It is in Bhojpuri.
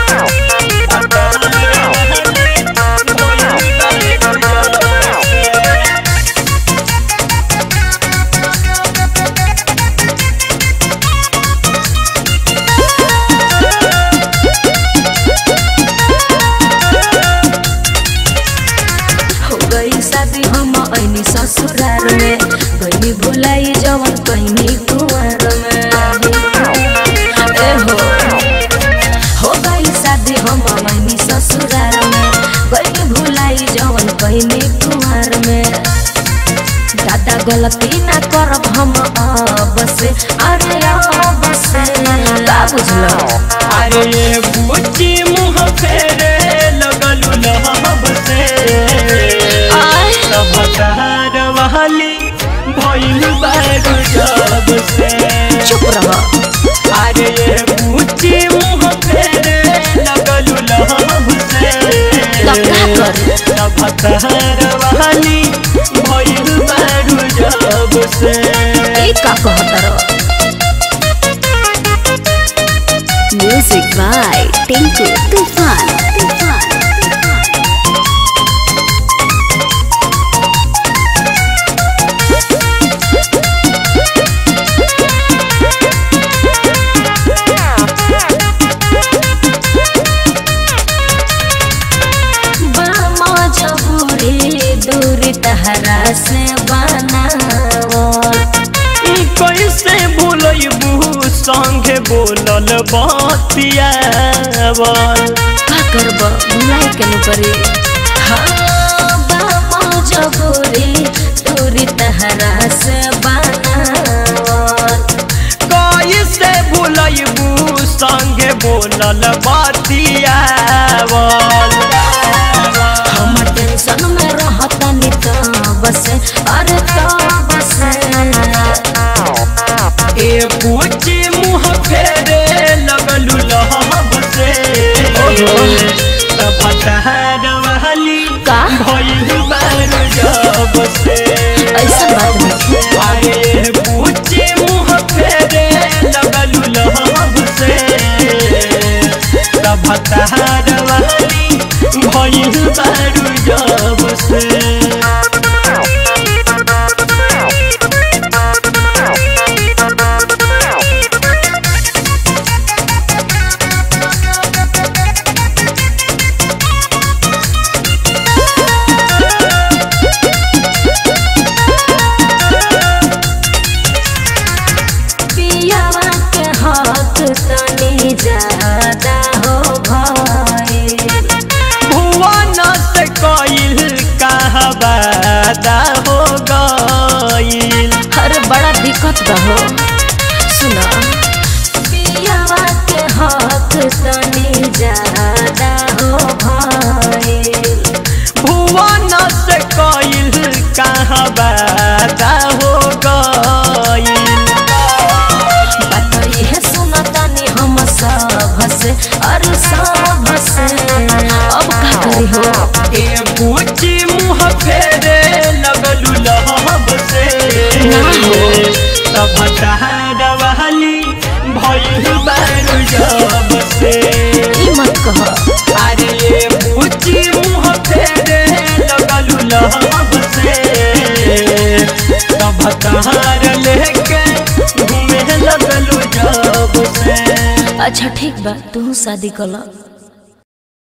हो गई शादी हम ऐनी ससुरार में गईनी भुलाई जवन कईनी कुंवर में ए हो हो गई शादी हम ऐनी ससुरार में गईनी भुलाई जवन कईनी कुंवर में दादा गलती ना करब हम अब से अरे अब से का बुझलो अरे बुच्ची मुँह फेरे लगलू लहब से आय। सबकार वाली भइल बारू जब से चुप रह अरे बुच्ची मुँह फेरे लगलू लहब से तब का करी? सबकार वाली भइल बारू जब से ए का कहतर Music by Tinku Tufan. Tufan. मजबूरी दूरी तहरा से बनावल ई कैसे भूलबू संगे बोलल बतियावल का करब भुलाई के न परी हाँ बा मजबूरी दूरी तहरा से बनावल कैसे भूलबू संगे बोलल बतियावल हम टेंशन में रहतनी तो बस अरे तो बस ए पूछी मुँह फेरे लगलू लहब से तब तहर वाली का? भइल बारू जब से ऐसा बात नहीं अरे पूछी मुँह फेरे लगलू लहब से तब तहर वाली भइल बारू जब से पियावा के हक तनी ज्यादा हो भइल भुवन से कइल कहबादा हो गइल अरे बड़ा दिक्कत बा हो सुना पियावा के हक तनी ज्यादा हो भइल भुवन से कइल कहबादा हो गइल बात इहे सुनतानी हम सब से अरे सब से अब का करी हो ए पूछी मुँह फेरे लगलू लहब से ना हो। तब तहर वाली भइल बारू जब से ई मत कह अरे पूछी मुँह फेरे लगलू लहब से तब तहार लेके घूमे लगलू जब से अच्छा ठीक बा तू शादी कला